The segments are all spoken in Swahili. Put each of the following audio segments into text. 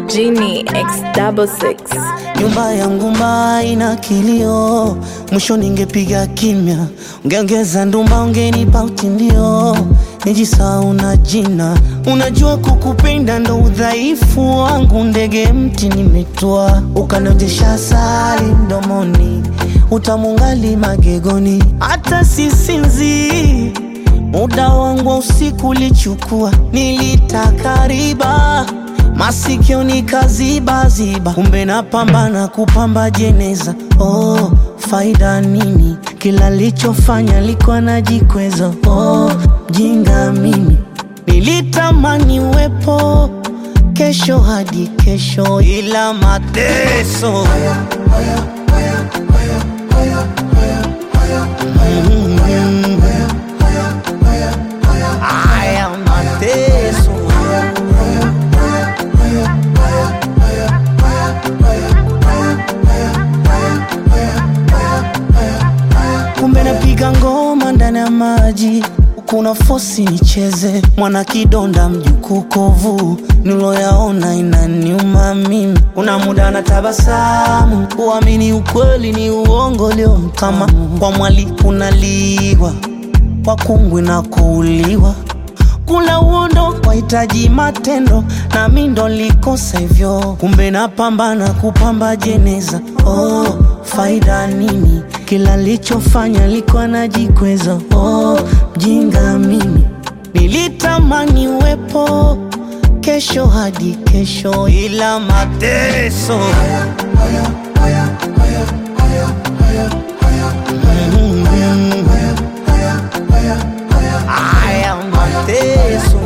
Genie X double six. Nyumba yangu mbaya ina kilio, mwisho ningepiga kimya, ungeongeza ndumba, ungenipa utindio, nijisahau na jina. Unajua kukupenda ndo udhaifu wangu, ndege mti nimetua, ukanojesha asali mdomoni, utamungali magegoni, hata sisinzii Muda wangu wa usiku ulichukua, nilitaka riba masikio nikazibaziba, kumbe napambana kupamba jeneza. Oh, faida nini? Kila lichofanya likuwa najikweza. Oh, jinga mimi nilitamani uwepo kesho hadi kesho, ila mateso Mm. Haya mateso kumbe napiga ngoma ndani ya maji kuna fosi nicheze mwana kidonda mjukuu kovu niloyaona inaniuma mimi una muda na tabasamu uamini ukweli ni uongo leo kama kwa mwali kunaliwa kwa kungwi na kuuliwa kula uondo wahitaji matendo na mi ndo likosa hivyo kumbe napambana kupamba jeneza oh, faida nini kila lichofanya likuwa najikweza oh, mjinga mimi nilitamani uwepo kesho hadi kesho ila mateso Mm. Haya mateso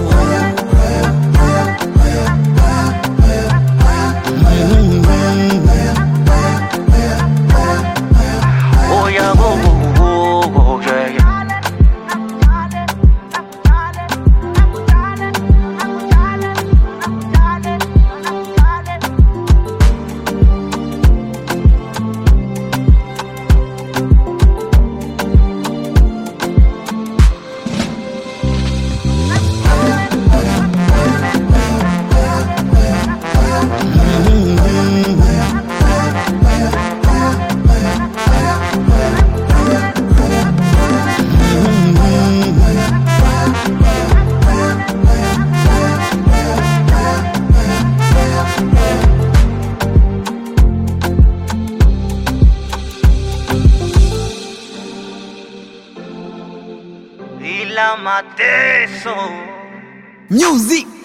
Oh yeah, go go go go, yeah yeah. ila mateso Music